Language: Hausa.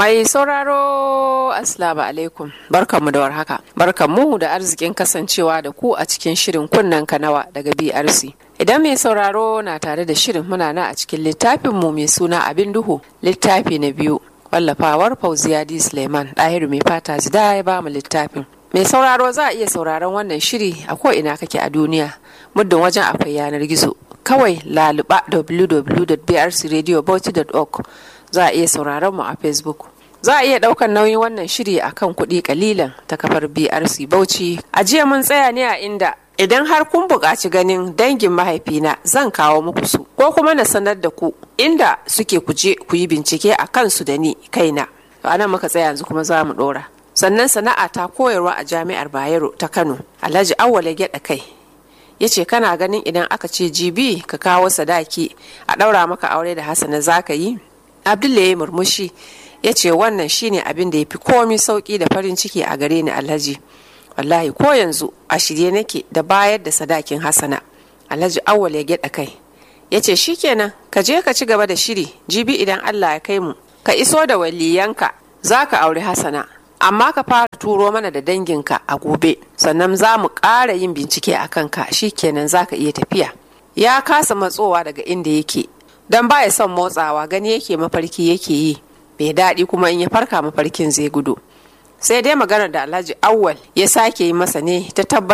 Mai sauraro Assalamu alaikum barkanmu da warhaka barkanmu da arzikin kasancewa da ku a cikin shirin kunnen kanawa daga BRC. Idan mai sauraro na tare da shirin muna na a cikin littafinmu mai suna abin duhu littafi na biyu wallafawar Fauziya D. Suleiman ɗahiru mai fata zida ya ba mu littafin. Mai sauraro za a iya sauraron wannan shiri a ko ina kake a duniya muddin wajen akwai yanar gizo kawai laluba www.brcradiobauchi.org za a iya sauraron mu a facebook za a iya daukan nauyin wannan shiri akan kuɗi kalilan ta kafar brc bauchi a jiya mun tsaya ne a inda idan har kun buƙaci ganin dangin mahaifina zan kawo muku su ko kuma na sanar da ku inda suke kuje ku yi bincike a kansu da ni kaina to anan muka tsaya yanzu kuma za mu ɗora sannan sana'a ta koyarwa a jami'ar bayero ta kano alhaji awwala gyaɗa kai ya ce kana ganin idan aka ce jibi ka kawo sadaki a ɗaura maka aure da hasana za ka yi abdullahi ya murmushi ya ce wannan shine abin da ya fi komi sauki da farin ciki a gare ni alhaji wallahi ko yanzu a shirye nake da bayar da sadakin hasana alhaji awwal ya gyaɗa kai ya ce shikenan ka je ka ci gaba da shiri jibi idan allah ya kai mu ka iso da waliyanka za ka auri hasana amma ka fara turo mana da danginka a gobe sannan za mu ƙara yin bincike a kanka shikenan za ka iya tafiya ya kasa matsowa daga inda yake don baya son motsawa gani yake mafarki yake yi bai daɗi kuma in ya farka mafarkin zai gudu sai dai maganar da alhaji awwal ya sake yi masa ne ta tabbatar